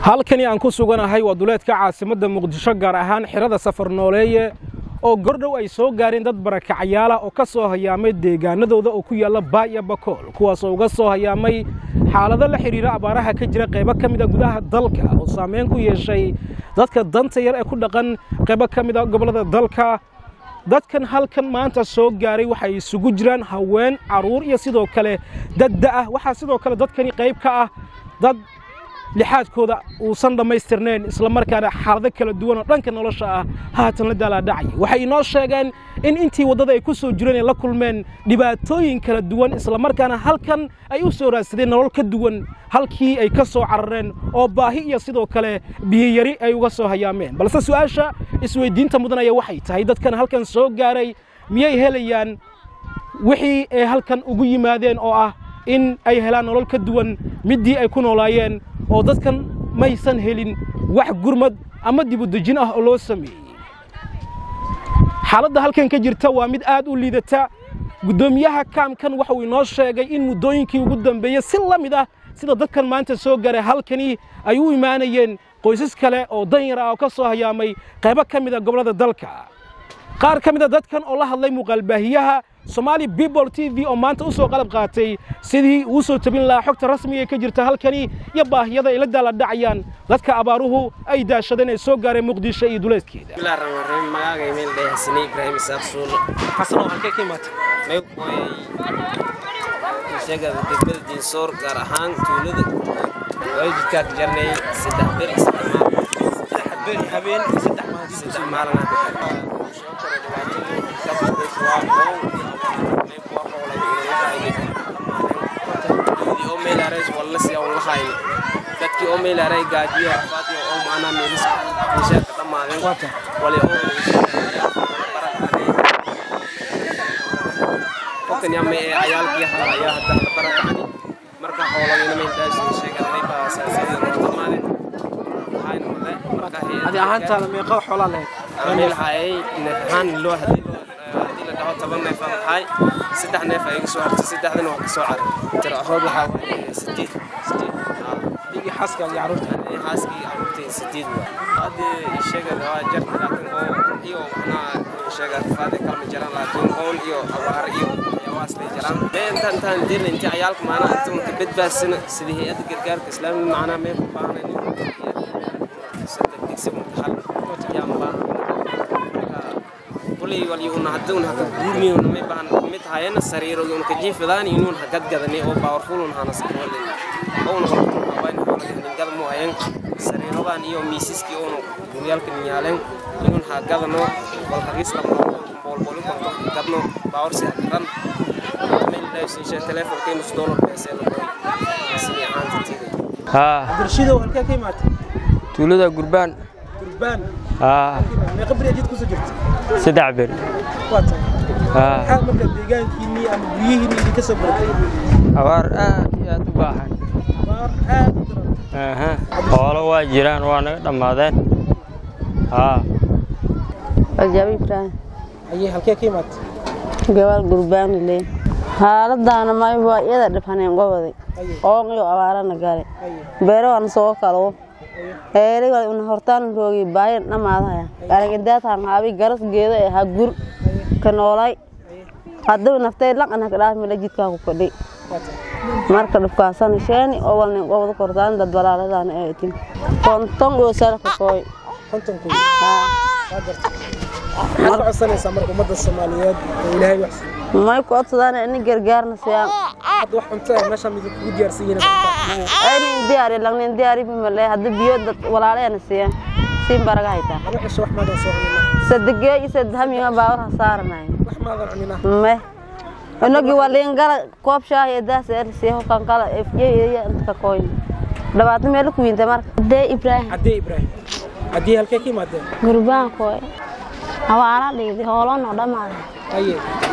halkani aan ku suganahay waa duleedka caasimadda muqdisho gaar ahaan xirada safar nooleeye oo gordhow ay soo gaareen dad barakacayaala oo ka soo hayaamay deegaanadooda oo ku yaalla baaya bakool kuwaasoo uga soo hayaamay xaalado la xidhiira abaaraha ka jira qaybo ka mida gudaha dalka oo saameyn ku yeeshay dadka danta yar ee ku dhaqan qaybo ka mida gobollada dalka dadkan halkan maanta soo gaaray waxay isugu jiraan haween carruur iyo sidoo kale dad da'ah waxaa sidoo kale dadkani qayb ka ah dad lixaadkooda uusan dhammaystirnayn islamarkaana xaalado kala duwan oo dhanka nolosha ah haatan la daalaadhacaya waxay inoo sheegeen in intii waddada ay ku soo jireen ay la kulmeen dhibaatooyin kala duwan islamarkaana halkan ay u soo raadsadeen nolol ka duwan halkii ay ka soo carareen oo baahi iyo sidoo kale biyiyari ay uga soo hayaameen balse su'aasha isweyddiinta mudan ayaa waxay tahay dadkan halkan soo gaaray miyay helayaan wixii ay halkan ugu yimaadeen oo ah in ay helaan nolol ka duwan middii ay ku noolaayeen oo dadkan maysan helin wax gurmad ama dibudejin ah oo loo sameeyey xaaladda halkan ka jirta waa mid aad u liidata guddoomiyaha kaamkan waxauu inoo sheegay in muddooyinkii ugu dambeeyey si la mid ah sida dadkan maanta soo gaaray halkani ay u imaanayeen qoysas kale oo danyar ah oo ka soo hayaamay qaybo ka mida gobollada dalka qaar ka mida dadkan oo la hadlay muuqaalbaahiyaha somaali bebol t v oo maanta u soo qalab qaatay sidii uu soo tabin lahaa xogta rasmiga ee ka jirta halkani iyo baahiyada ay la daaladhacayaan dadka abaaruhu ay daashadeen ee soo gaareen muqdisho iyo duleedkeeda magaaga meel dhahay xasane ibraahim isaaq suulo xasan oo halkee ka imaatay may qoyay sheegada degmada diinsoor gaar ahaan tuulada waajidkaa ka jarnay saddex ber saddex habeen habeen saddex maalin saddex maalin dadkii oo meelaaray gaajiyo rafaadiyo oo maanaa meelis meeshaa ka dhammaadeen wali oo qofkan yaa mee cayaalkii hala ayaa hadda la barakacani marka xoolagayna meel daashin sheeganay baa saasayda noo dhammaadeen waxayna wada marka adi ahaantaada meeqa xoolaa lahayd meel hayay neef ahaan loo hadii hadii la dhaho toban neef aan lahay saddex neef ay iga soo hartay saddexdana waa ka soo caray tiraxood waxaa waaye sideed sideed iyo xaaska iyo carruurta xaaskii carruurtay sideed waa hadii sheega waa jarta laakiin oo iyo waxnaa sheega rafaade kalma jiraan laakiin oon iyo abaar iyo yawaas lay jiraan dee intaan intaan dirna intii cayaalka maanaa inta ka badbaadsana sidii hay-adda gargaarka islaamiga macnaa meel ku baahnay saddex digsi mutahal yaan baahan kulay wali una hadda una haka guurni una may baahan mid hayana sariiro una ka jiifadaan inuun hagadgadani oo powerful una hana sakwalin oo una hortun hawayn xoolaga ningada mu hayan sariirodan iyo miisiski oo guryaalka niyaaleen inuun hagadano wal hagiis la bolbolin konto gadno power si hakaran meel dhaysisha telefonka inus dollar beesee la qoy asini ahaanta tiiday haa abdirshidow halkee ka imaatay tuulada gurbaan gurbaan haa meeqa beri ajid kusoo jirta saddex beri waa tahay haa maxaa marka deegaankiinnii ama guryihiinni idinka soo baratay abaar aad iyo aad u baahan abaar aad u daran aha xoolo waa jiraan waa naga dhammaadeen haa Ajabi Ibrahim ayay halkee ka imaatay gabal gurbaan le xaaladana may waa iyada dhibhaneen goboday oo iyo abaarana gale beero aan soo kalo heeri wal una hortaan roogi baayan dhamaadaya aragindaatan haabi garas geedo ee ha gur ka noolay hadduu naftay laqana ka dhaaf mila jidkaa ku fadhi marka dhibkaasan sheeni oo walnin gobod kortaan dad balaaladaan ee tin konton oo salka kooy konton kun waa gartay maxaad ka codsanaysaa marka ummadda soomaaliyeed oo ilaahay wax siiyo may ku codsadaan ini gargaarna siyaan hadda wax cunto ah meeshaan idin kugu diyaarsan yihiin aynin diyaari lagnin diyaari bimale hadda biyo dad walaaleena siiyan siin baraga haytaa anu xisho wax maadan soo cunina sadigee iyo sadhamiga baawar ha saaranay wax maadan cunina me inagi waliin gala koob shaah iyo daas er siiho kan kala efye iyo inta ka koyn dhawaato meel ku wiinta marka dee ibraahim caddee ibraahim caddee halkee ka imaadeen gurbaankooy abaara dhiidi hoolano dhammaaday aye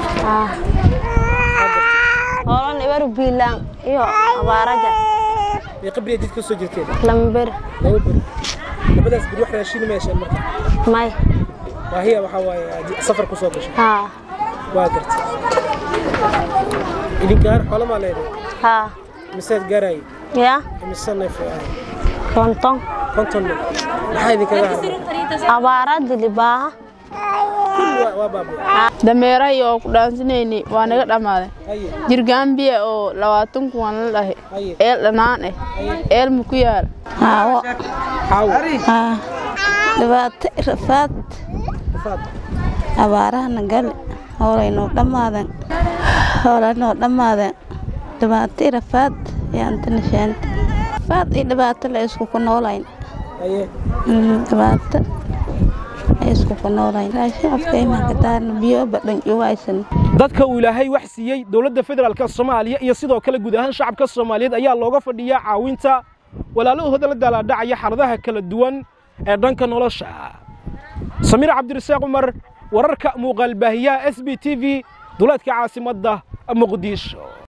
hoolan ibaru biilaan iyo abaaraja meeqa beri ajid ka soo jirteen lamber laba beri labadaas beri wax raashin ma yeesheen marka may baahiya waxaa waaye aad safar ku soo gashay haa waa gartay idinkaan xoolo maa leedahay haa miseed gaaraaye yaa imise neef ay ahayd konton konton neef maxaa idinkaga haray abaara dili baaha Waa- waa baaba'ay dameerahay oo ku dhaansanayni waa naga dhammaaday haye jirgaan biya oo labaatan kuwan la dhahay haye eel dhanaan eh eel ma ku yaal haawo xaawo haa dhibaato rafaad rafaad abaarahana gale howlay noo dhammaadeen howlay noo dhammaadeen dhibaato iyo rafaad yaanta nishaanta rafaad iyo dhibaato la isku ku noolayn haye Mm, dhibaato la isku ku noolayn raashin afka imanka daarna biyo badhan jugaysan dadka uu ilaahay wax siiyey dowladda federaalka soomaaliya iyo sidoo kale guud ahaan shacabka soomaaliyeed ayaa looga fadhiyaa caawinta walaalahooda la daalaadhacaya xaaladaha kala duwan ee dhanka nolosha samiir cabdirasaaq cumar wararka muuqaalbaahiyaha s b t v duleedka caasimadda muqdisho